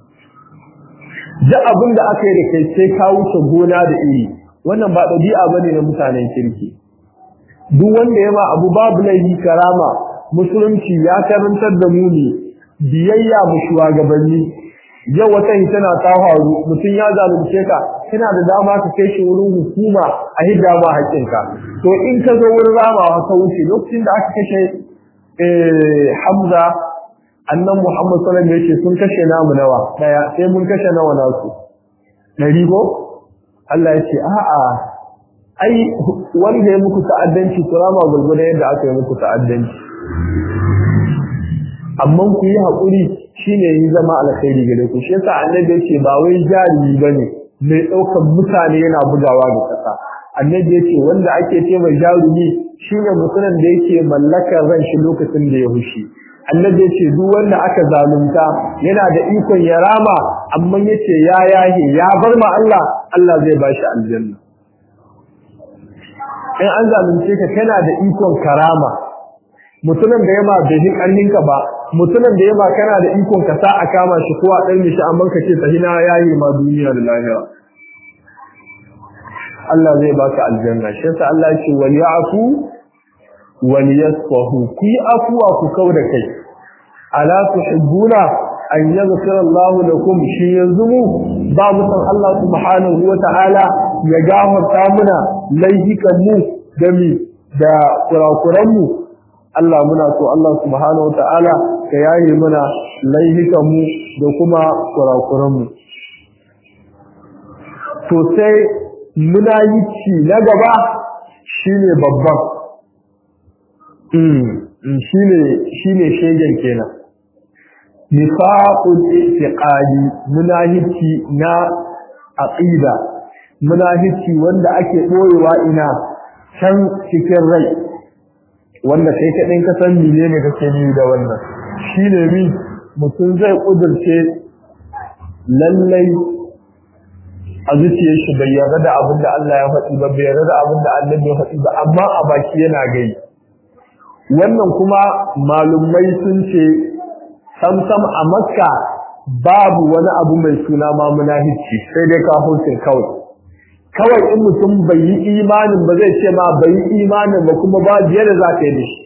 duk abin da aka yi da kai sai ka wuce gona da iri wannan ba ɗabi'a ba ne na mutanen kirki duk wanda ya ma abu babu laifi karama musulunci ya karantar da mu ne biyayya mu shugabanni yau wata tana ta faru mutum ya zalunce ka kana da dama ka kai shi wurin hukuma a hidda ma haƙƙinka to in ka zo wurin ramawa ka wuce lokacin da aka kashe Hamza annan Muhammad sallallahu alaihi wasallam sun kashe namu nawa daya sai mun kashe nawa nasu dari ko Allah ya ce a'a ai wanda ya muku ta'addanci kurama gurgurda yadda aka yi muku ta'addanci amma ku yi haƙuri shine yi zama alkhairi gare ku shi yasa annabi yace ba wai jarumi bane mai ɗaukar mutane yana bugawa da ƙasa annabi yace wanda ake ce mai jarumi shine mutumin da yake mallakar ran shi lokacin da ya hushi annabi yace duk wanda aka zalunta yana da ikon ya rama amma yace ya yahe ya bar ma Allah Allah zai bashi aljanna in an zalunce ka kana da ikon karama mutumin da yama bai ji karninka ba mutumin da yama kana da ikon ka sa a kama shi ko a dan mishi amma ka ce tahina yayi ma duniya da lahira Allah zai baka aljanna shi yasa Allah ya ce wal ya'fu wal yasfahu ki afwa ku kauda kai ala tuhibbuna an yaghfira Allah lakum shi yanzu mu ba mu san Allah subhanahu wa ta'ala ya gafarta muna laifikan mu da mi da kurakuran mu Allah muna so Allah subhanahu ta'ala ka yaye mana laihikan mu da kuma kurakuran mu to sai muna yi ci na gaba shine babban mm shine shine shegen kenan nifaqul i'tiqadi munahici na aqida munahici wanda ake boyewa ina can cikin rai wanda kai kaɗin ka san mene ne kake ni da wannan shi ne mi mutum zai ƙudurce lallai a zuciyar shi bai yarda da abin da Allah ya faɗi ba bai yarda da abin da Allah ya faɗi ba amma a baki yana gai wannan kuma malumai sun ce samsam a makka babu wani abu mai suna ma munafici sai dai kafircin kawai kawai in mutum bai yi imanin ba zai ce ma bai yi imanin ba kuma ba biye da za ka yi da shi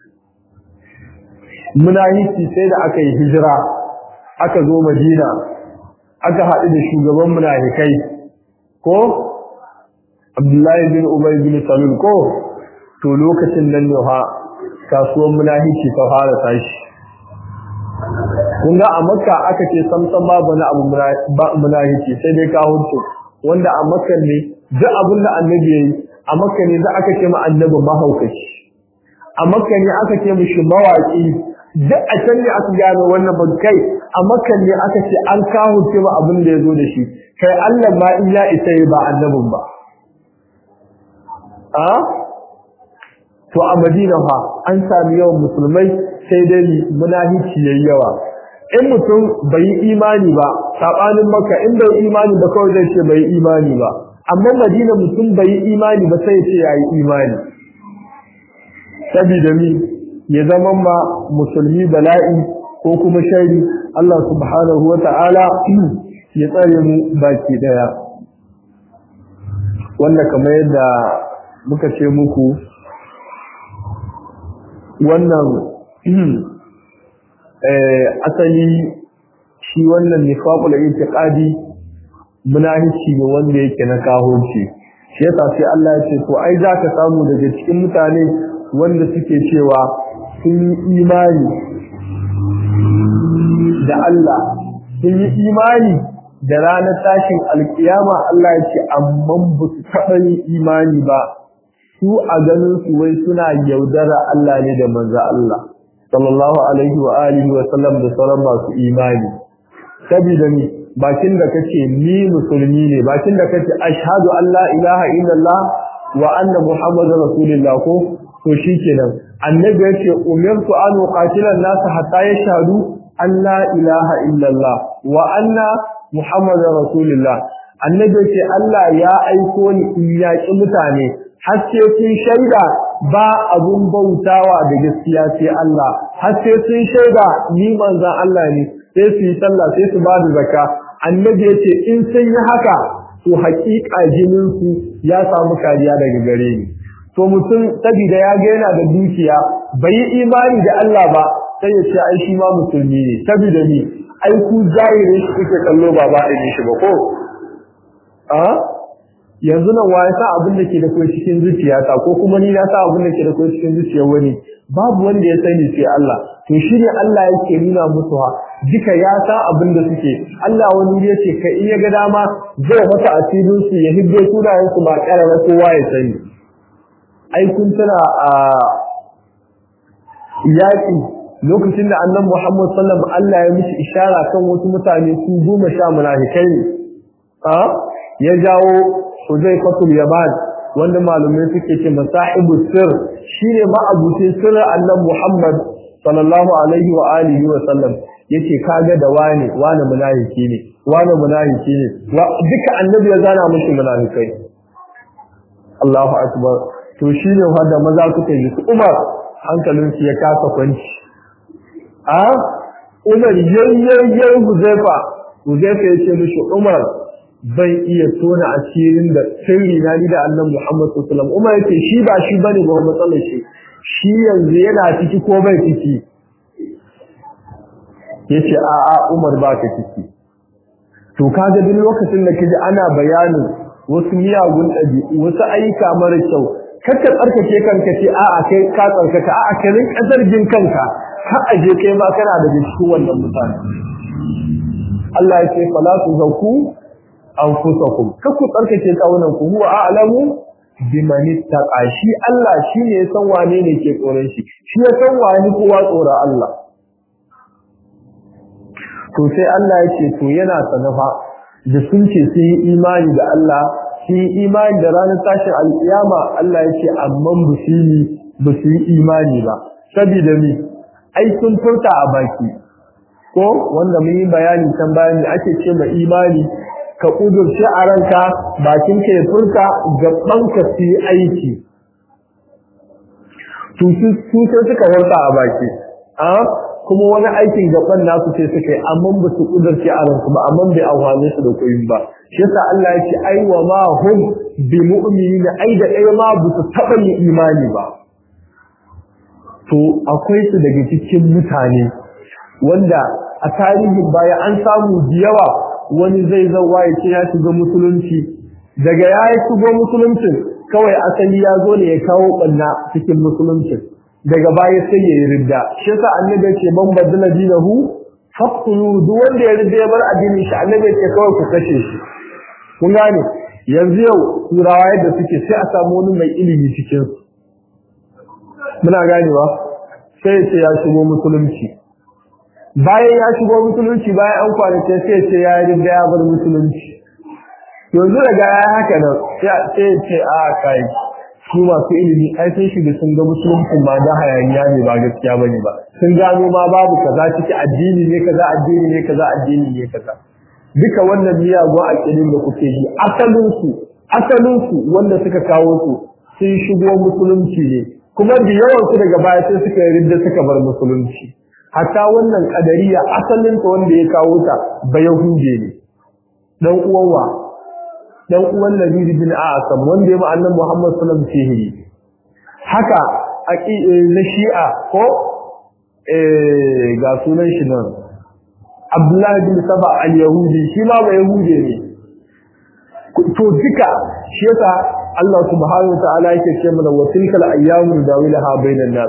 munafiki sai da aka yi hijira aka zo madina aka haɗu da shugaban munafikai ko abdullahi bin ubay bin salul ko to lokacin nan ne ha kasuwan munafiki ta fara tashi kun ga a makka aka ce samsan babu na abu munafiki sai dai kawo wanda a makka ne duk abin da annabi yayi a makka ne za aka ce ma annabi mahaukaci a makka ne aka ce mishi mawaki duk a can ne aka gano wannan ban kai a makka ne aka ce an kawo ce ma abin da yazo da shi kai Allah ma in ya isa ba annabin ba a to a Madina fa an sami yawan musulmai sai dai munafici yayi yawa in mutum bai yi imani ba sabanin maka in bai imani ba kawai zai ce bai yi imani ba amma madina mutum bai yi imani ba sai ce yayi imani saboda mi ya zama ma musulmi bala'i ko kuma shari Allah subhanahu wata'ala ya tsare mu baki daya wanda kamar yadda muka ce muku wannan asali shi wannan nifaqul i'tiqadi munafici ne wanda yake na kahorci shi yasa sai Allah ya ce to ai zaka samu daga cikin mutane wanda suke cewa sun yi imani da Allah sun yi imani da ranar tashin alkiyama Allah ya ce amma ba su taɓa yin imani ba su a ganin su wai suna yaudara Allah ne da manzo Allah sallallahu alaihi wa alihi wa sallam da sauran masu imani saboda ni bakin da kace ni musulmi ne bakin da kace ashhadu an la ilaha illallah wa anna muhammadar rasulullah ko to shikenan annabi yace umirtu an uqatila an-nas hatta yashhadu an la ilaha illallah wa anna muhammadar rasulullah annabi yace Allah ya aiko ni in yaki mutane har sai sun shaida ba abun bautawa da gaskiya sai Allah har sai sun shaida ni manzon Allah ne sai su yi sallah sai su ba da zakka annabi yace in sun yi haka to haƙiƙa jinin su ya samu kariya daga gare ni to mutum saboda ya ga yana da dukiya bai yi imani da Allah ba sai ya ce ai shi ma musulmi ne saboda ni ai ku zahirin shi kuke kallo ba ba da shi ba ko a yanzu nan wa ya sa abin da ke da kai cikin zuciyata ko kuma ni na sa abin da ke da kai cikin zuciyar wani babu wanda ya sani sai Allah to shi ne Allah yake nuna musu ha duka ya sa abin da suke Allah wani ya ce ka iya ga dama zai mata asirin su ya hibbe sunayen su ba karara kowa ya sani ai kun tana a yaki lokacin da annabi Muhammad sallallahu alaihi Allah ya mishi ishara kan wasu mutane su goma sha munafikai ne a ya jawo Huzaifatul Yaman wanda malumai suke ce masahibu sir shine ma'abucin sirrin annabi Muhammad sallallahu alaihi wa alihi wa sallam yace kaga da wani wani munafiki ne wani munafiki ne duka annabi ya zana mushi munafikai Allahu akbar to shine wanda maza suka yi Umar hankalin su ya kasa kwanci a Umar yayyayyar Huzaifa Huzaifa yace mishi Umar bai iya tona asirin da sirri na ni da Annabi Muhammad sallallahu alaihi wasallam Umar yace shi ba shi bane ba matsalar shi shi yanzu yana ciki ko bai ciki yace a a Umar ba ka ciki to kaga duk lokacin da kaji ana bayanin wasu miyagun ɗabi'u wasu ayyuka mara kyau kakka tsarkake kanka ce a a kai ka tsarkaka a a kai rinka zargin kanka ka aje kai ma kana da cikin wannan mutane Allah ya ce fala tu zaku anfusakum kakku tsarkake kawunan ku huwa a'lamu biman ittaqa shi Allah shine ya san wane ne ke tsoron shi shi ya san wane kowa tsoron Allah to sai Allah ya ce to yana sanafa da sun ce sun yi imani da Allah sun yi imani da ranar tashin alkiyama Allah ya ce amma ba su yi ba su yi imani ba saboda mi ai sun furta a baki ko wanda mun yi bayani can bayan da ake ce ma imani ka kudurce a ranka bakin ka ya furta gaban ka su yi aiki to su sai suka furta a baki a kuma wani aikin gaban nasu sai suka yi amma ba su kudurce a ransu ba amma bai amfane su da koyin ba shi yasa Allah ya ce ai wa ma hum bi mu'minina ai da ɗaya ma ba su taɓa yin imani ba to akwai su daga cikin mutane wanda a tarihin baya an samu da yawa wani zai zauwa ya ce ya shiga musulunci daga ya yi shigo musuluncin kawai asali ya zo ne ya kawo ɓanna cikin musuluncin daga baya sai ya yi ridda shi yasa annabi ce man badala dinahu faqtulu duk wanda ya ridda ya bar addinin shi annabi ce kawai ku kashe shi kun gane yanzu yau turawa yadda suke sai a samu wani mai ilimi cikin su muna ganewa sai ya ce ya shigo musulunci bayan ya shigo musulunci bayan an kwanace sai ce ya yi ridda ya bar musulunci yanzu daga ya haka nan sai ya ce a kai su masu ilimi ai sun shiga sun ga musulunci ma da hayaniya ne ba gaskiya bane ba sun gano ma babu kaza ciki addini ne kaza addini ne kaza addini ne kaza duka wannan miyagun aƙidin da kuke yi asalin su asalin su wanda suka kawo su sun shigo musulunci ne kuma da yawan su daga baya sai suka ridda suka bar musulunci hatta wannan kadariya asalin ta wanda ya kawo ta ba yahude ne dan uwan wa dan uwan Nabi bin Asam wanda ya annabi Muhammad sallallahu alaihi wasallam haka na Shi'a ko eh ga sunan shi nan Abdullah bin Saba al-Yahudi shi ma ba Yahudi ne to duka shi yasa Allah subhanahu wa ta'ala yake ce mana wa tilkal ayyamu dawilaha bainan nas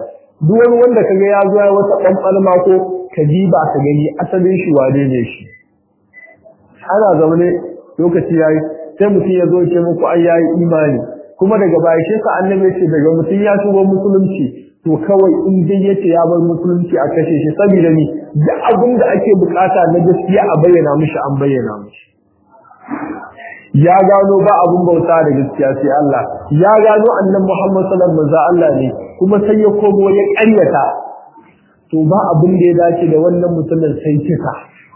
duk wani wanda kaga ya zo ya wata ɓanɓalma ko ka ba ka gani asalin shi wane ne shi ana zaune lokaci yayi sai mutum ya zo ce muku ai yayi imani kuma daga baya shi sa annabi ce daga mutum ya shigo musulunci to kawai in dai yace ya bar musulunci a kashe shi saboda ni duk abin da ake bukata na gaskiya a bayyana mishi an bayyana mishi ya gano ba abin bauta da gaskiya sai Allah ya gano annabi Muhammad sallallahu alaihi wasallam Allah ne kuma sai ya komo ya ƙaryata to ba abin da ya dace da wannan mutumin sai kisa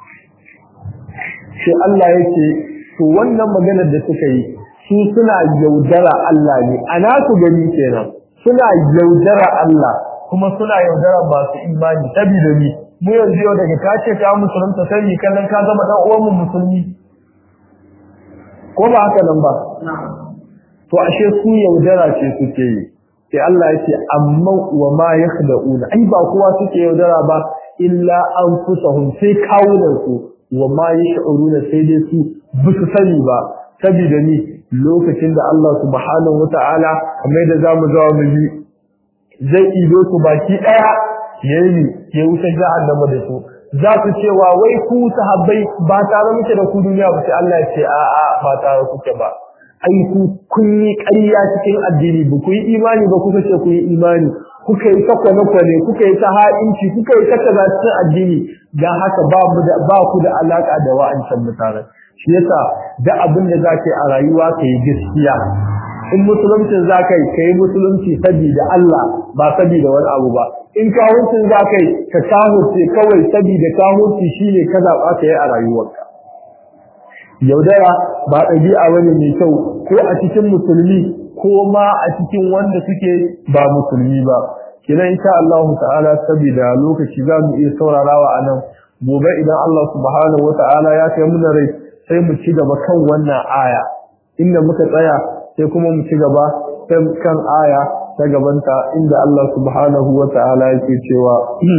sai Allah yake to wannan maganar da suka yi su suna yaudara Allah ne ana ku gani kenan suna yaudara Allah kuma suna yaudara masu imani saboda ni mu yanzu yau daga ka ce ka musulunta sai ni kallon ka zama dan uwan mu musulmi ko ba haka nan ba to ashe su yaudara ce suke yi sai Allah yake amma wa ma yakhda'una ai ba kowa suke yaudara ba illa anfusahum sai kawunan su wa ma yash'uruna sai dai su bisu sani ba saboda ni lokacin da Allah subhanahu wata'ala kamar da zamu zawo mu ji zai ido su baki daya yayi ya wuce jahannama da su za su cewa wai ku sahabbai ba tare muke da ku duniya ba sai Allah ya ce a a ba tare kuke ba ai ku kun yi ƙarya cikin addini ba ku yi imani ba kuka ce ku yi imani kuka yi ta kwane-kwane kuka yi ta ha'inci kuka yi ta kaza cikin addini dan haka ba mu da ba ku da alaka da wa'ancan mutanen shi yasa da abin da za ka yi a rayuwa ka yi gaskiya in musuluncin za ka yi ka yi musulunci saboda Allah ba saboda wani abu ba in kawuncin za ka yi ka kahurce kawai saboda kahurci shine ka zaɓa ka yi a rayuwarka yaudara ba ɗabi'a wani mai kyau ko a cikin musulmi ko ma a cikin wanda suke ba musulmi ba kina insha Allah ta'ala saboda lokaci za mu iya saurarawa a nan gobe idan Allah subhanahu wa ta'ala ya kai mu rai sai mu ci gaba kan wannan aya inda muka tsaya sai kuma mu ci gaba kan aya ta gabanta inda Allah subhanahu wa ta'ala yake cewa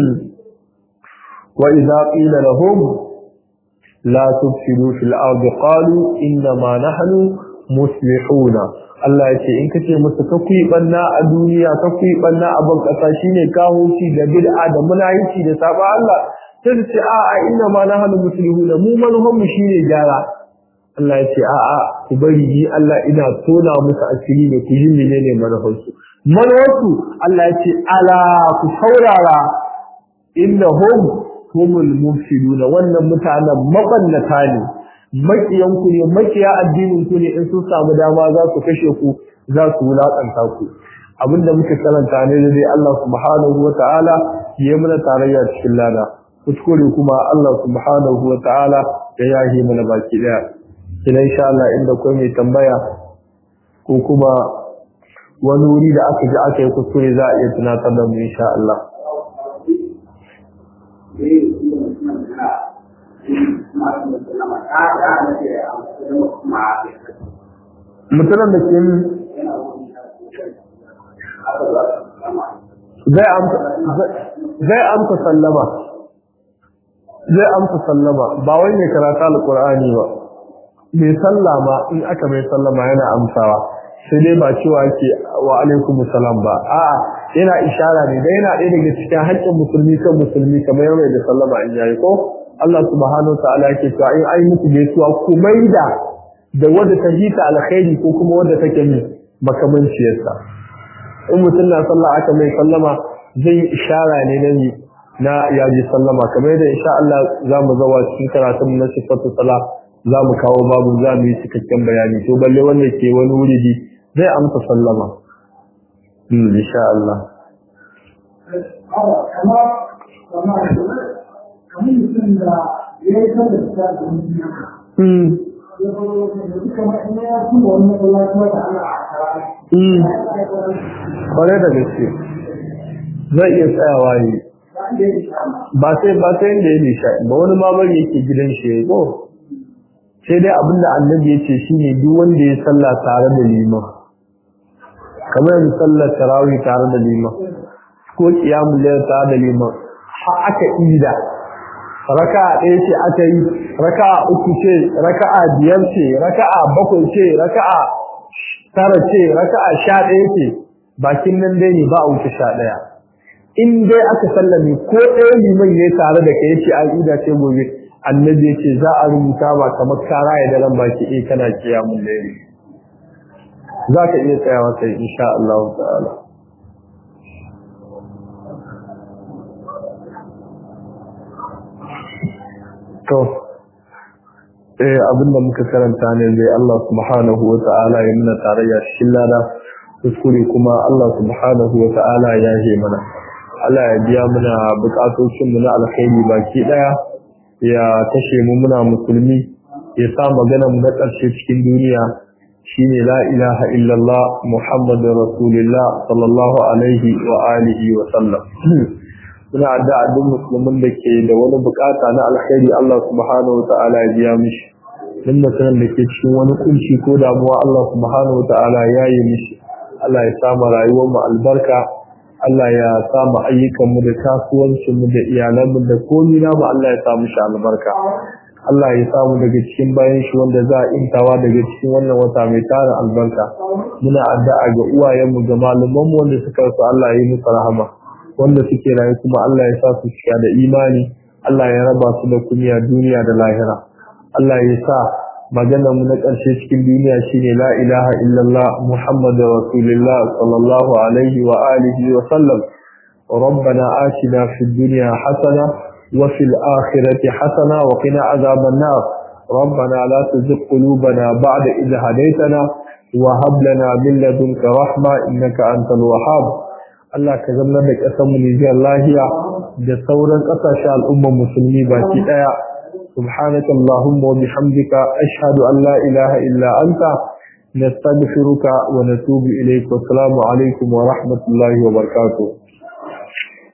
wa idza qila lahum la tufsidu fil ardi qalu inna ma nahnu muslihuna Allah yace in kace musu ka kuyi banna a duniya ka kuyi banna a ban kasa shine kahuci da bid'a da munayici da saba Allah sai su ce a'a inna ma nahnu muslihuna mu manhum mu shine gyara Allah ya ce a'a ku bari ni Allah ina tona musu asiri ne ku yi menene manhajarsu manhajarsu Allah ya ce ala ku saurara innahum humul mufsiduna wannan mutanen mabannata ne makiyan ku ne makiya addinin ku ne in sun samu dama za su kashe ku za su wulakanta ku abinda muka karanta ne da dai Allah subhanahu wataala ya mana tarayya cikin lada kuskure kuma Allah subhanahu wataala ya yahi mana baki daya kina insha Allah inda kai mai tambaya ko kuma wani wuri da aka ji aka yi kuskure za a iya tunatar da mu insha Allah mutumin da ke zai amsa sallama zai amsa sallama ba wai mai karata alkur'ani ba mai sallama in aka mai sallama yana amsawa sai dai ba cewa ke wa alaikum salam ba a'a yana ishara ne da yana ɗaya daga cikin haƙƙin musulmi kan musulmi kamar yau da sallama in yayi ko Allah subhanahu wa ta'ala yake cewa in ai muku gaisuwa ku maida da wadda ta hita alkhairi ko kuma wadda take min makamanciyarsa in mutum na sallah aka mai sallama zai yi ishara ne na ni na yaji sallama kamar yadda insha Allah za mu zawa cikin karatun na sifatu salah za mu kawo babu za mu yi cikakken bayani to balle wanda ke wani wuri bi zai amsa sallama hmm insha Allah hmm kwarai da gaske zai iya tsayawa ne ba sai ba sai inda ya nisha ba wani ma bari yake gidan shi ya ko sai dai abinda annabi ya ce shine duk wanda ya sallah tare da liman kamar yanzu sallar tarawih tare da liman ko qiyamul layl tare da liman har aka ida raka'a ɗaya ce aka yi raka'a uku ce raka'a biyar ce raka'a bakwai ce raka'a tara ce raka'a sha ɗaya ce bakin nan dai ne ba a wuce sha ɗaya in dai aka sallame ko ɗaya liman ya tare da kai yace an ida ce gobe annabi yace za a rubuta ba kamar kara ya daren baki eh kana kiyamun laili za ka iya tsayawa sai insha Allah ta'ala to eh abinda muka karanta ne dai Allah subhanahu wa ta'ala ya nuna tarayya cikin lada kuskure kuma Allah subhanahu wa ta'ala ya yi mana Allah ya biya mana bukatocin mu na alkhairi baki daya ya kashe mu muna musulmi ya sa magana mu na ƙarshe cikin duniya shine la ilaha illallah muhammadur rasulullah sallallahu alaihi wa alihi wa sallam muna addu'a duk musulmin da ke da wani bukata na alkhairi Allah subhanahu wa ta'ala ya biya mishi duk mutumin da ke cikin wani kunci ko damuwa Allah subhanahu wa ta'ala ya yi mishi Allah ya samu rayuwar mu albarka Allah ya samu ayyukan mu da kasuwancin mu da iyalan mu da komai na mu Allah ya samu shi albarka Allah ya samu daga cikin bayan shi wanda za a intawa daga cikin wannan wata mai tarin albarka muna addu'a ga uwayenmu ga malaman mu wanda suka rasu Allah ya yi musu rahama wanda suke rayu kuma Allah ya sa su cika da imani Allah ya raba su da kunya duniya da lahira Allah ya sa maganar mu na ƙarshe cikin duniya shine la ilaha illallah muhammadur rasulullah sallallahu alaihi wa alihi wa sallam ربنا آتنا في الدنيا حسنة وفي الآخرة حسنة وقنا عذاب النار ربنا لا تزغ قلوبنا بعد إذ هديتنا وهب لنا من لدنك رحمة إنك أنت الوهاب Allah ka zama da ƙasar mu Nijiyar lahiya da sauran ƙasashen al'ummar musulmi baki ɗaya. Subhanaka Allahumma wa bihamdika ashhadu an la ilaha illa anta nastaghfiruka wa natubu ilayk wa assalamu alaikum wa rahmatullahi wa barakatuh.